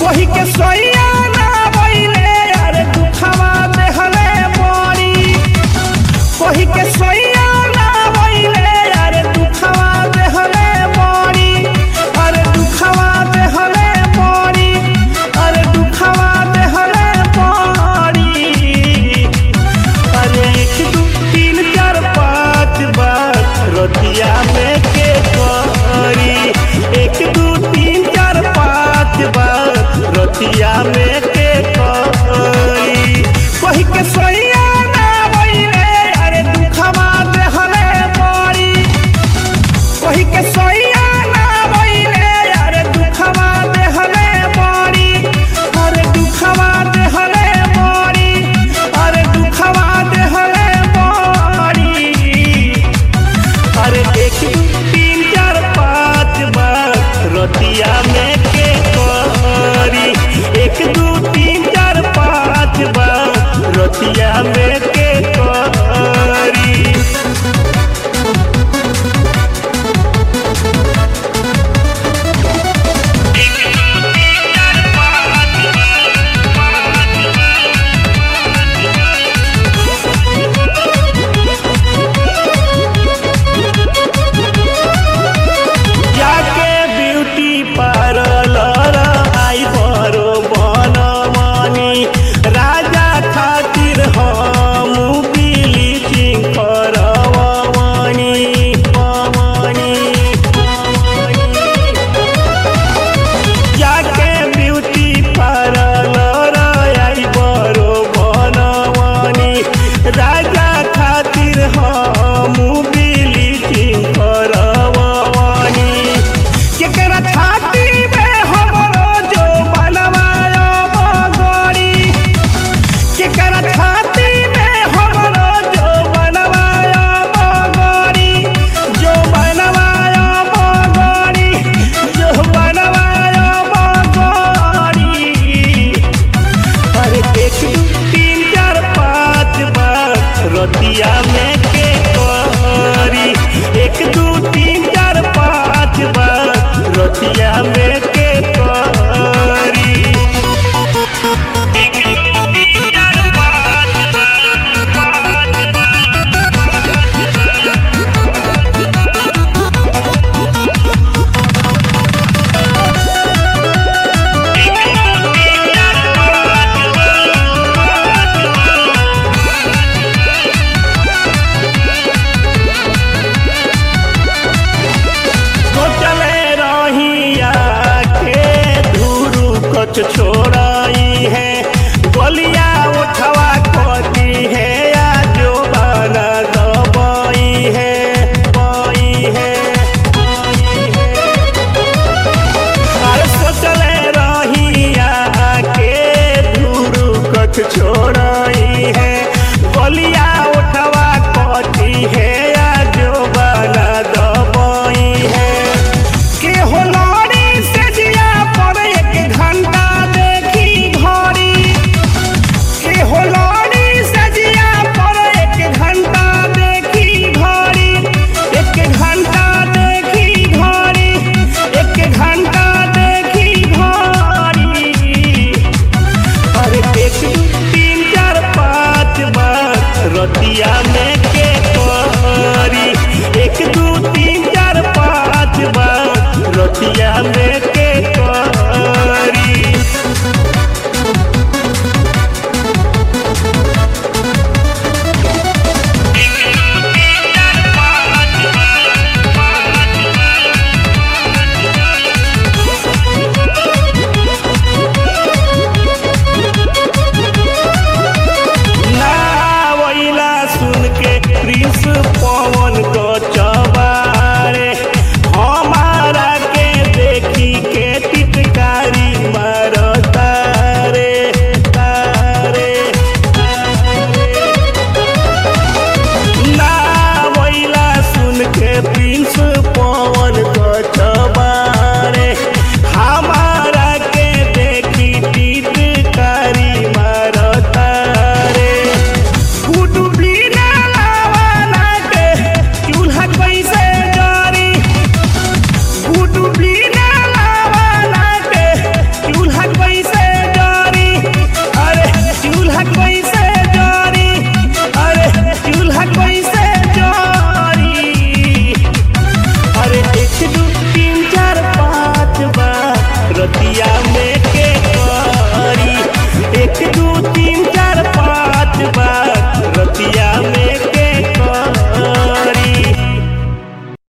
कही के सोइया ना बइले अरे दुखवा देहले बड़ी कही के सोइया ना बइले अरे दुखवा देहले बड़ी अरे दुखवा देहले बड़ी अरे दुखवा देहले बड़ी अरे एक दू तीन चार पाँच बार रतिया में के करी एक दू तीन चार पाँच बार रतिया में के करी कही के सोइया ना बइले अरे दुखवा देहले बड़ी कही के सोइया ना बइले अरे दुखवा देहले बड़ी अरे दुखवा देहले बड़ी अरे दुखवा देहले बड़ी अरे एक दू तीन चार पाँच बार रतिया में के करी एक दू तीन चार पाँच बार रतिया में के करी जाके ब्यूटी पार्लर आई बरो बनमनी राजा खातिर हम ब्लीचिंग करवनी पवनी जाके ब्यूटी पार्लर आई बरो बनमनी राजा खातिर हम ब्लीचिंग करवनी केकरा छाती में हमरो जो बनवायो बगड़ी केकरा छाती में हमरो जो बनवायो बगड़ी जो बनवायो बगड़ी जो बनवायो बगड़ी अरे एक दू तीन चार पाँच बार रतिया में के करी एक दू तीन चार पाँच बार रतिया में के करी एक दू तीन चार पाँच तो चले रहिया के धुरु कछ छो